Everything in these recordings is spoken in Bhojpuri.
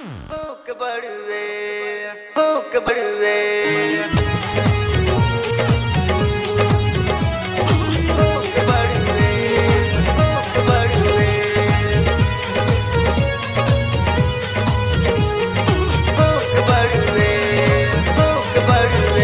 மூக்கப்படுவே மூக்கப்படுவே மூக்கப்படுவே மூக்கப்படுவே மூக்கப்படுவே மூக்கப்படுவே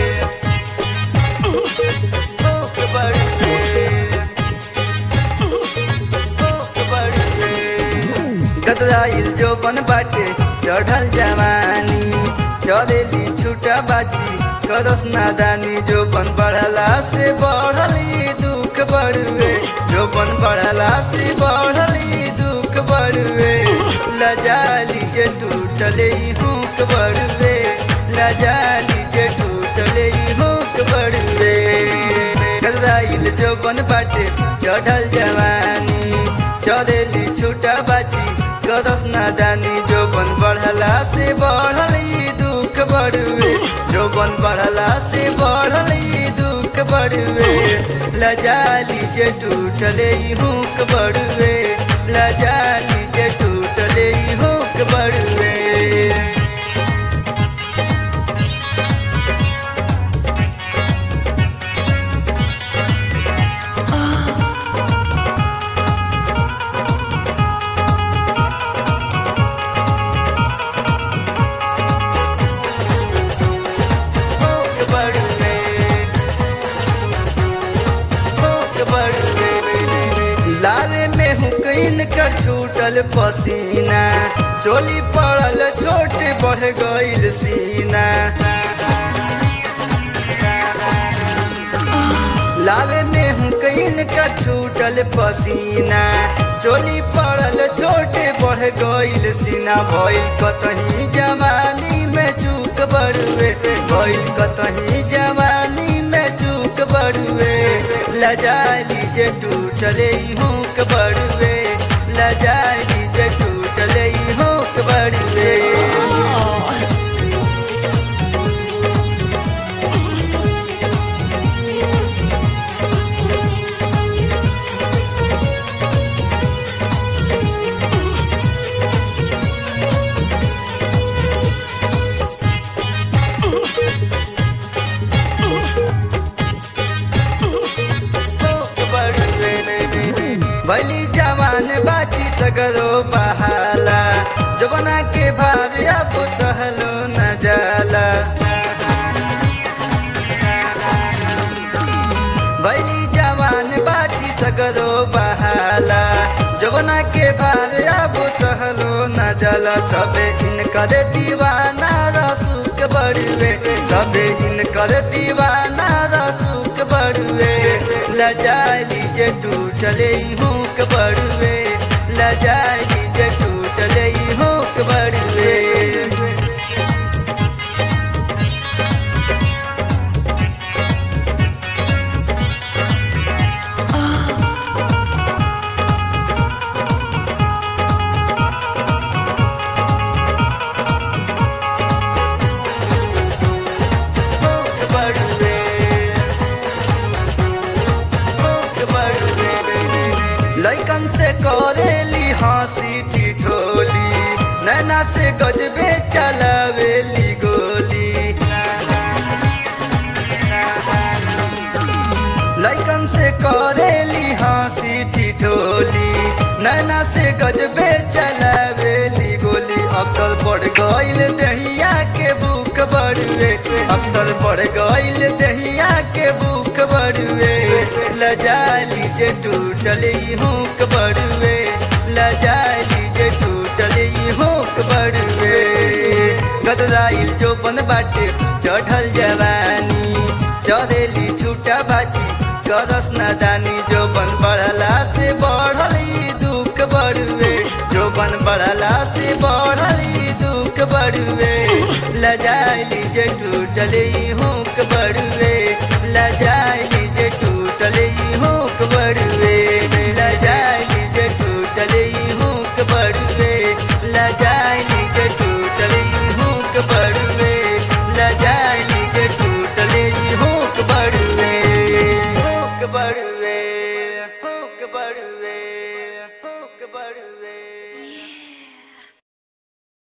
गदराइल जो बन बाटे चढ़ल जवानी चलेली छूटा बाची करस नादानी जो बन बढ़ला से बढ़ल ई दुख बढ़ुए जो बन बढ़ला से बढ़ल ई दुख बढ़ुए लजाली जे टूटले ई हुक बढ़ुए लजाली जे टूटले ई हुक बढ़ुए गदराइल जो बन बाटे चढ़ल जवानी चलेली छूटा बाची करस नादानी जो बन बढ़ला से बढ़ल ई दुख बढ़ुए जो बन बढ़ला से बढ़ल ई दुख बढ़ुए लजाली जे टूटले ई हुक बढ़ुए लजाली जे टूटले ई हुक बढ़ुए लारे में हुकैन कर छूटल पसीना चोली पड़ल छोट बढ़ गईल सीना लावे में हुकैन कर छूटल पसीना चोली पड़ल छोटे बढ़ गईल सीना भइल कतही जवानी में चूक बड़ुए भइल कतही जवानी में चूक बड़ुए लजाली जे टूटले ई हुक बड़ुए लजाली जे टूटले ई हुक बड़ुए भली जवान बाची सगरो बहाला जवना के भार अब सहलो न जाला भली जवान बाची सगरो बहाला जवना के भार अब सहलो न जाला सबे इनकर दीवाना रसूक बड़ुए सबे इनकर दीवाना रसूक बड़ुए लजाली जे टूटले ई हुक बड़ुए लजाली जे टूटले ई हुक बड़ुए लैकन से करेली हंसी ठिठोली नैना से गजबे चलावेली गोली लैकन से करेली हंसी ठिठोली नैना से गजबे चलावेली गोली अब तल बढ़ गईल दहिया के बुक बड़ुए अब तल बढ़ गईल दहिया के बुक बड़ुए लजाली जे टूटले ई हुक बड़ुए लजाली जे टूटले ई हुक बड़ुए गदराइल जो बन बाटे चढ़ल जवानी चढ़ेली छूटा बाची करस नादानी जो बन बढ़ला से बढ़ल ई दुख बड़ुए जो बन बढ़ला से बढ़ल ई दुख बड़ुए लजाली जे टूटले ई हुक बड़ुए लजाली जे टूटले ई हुक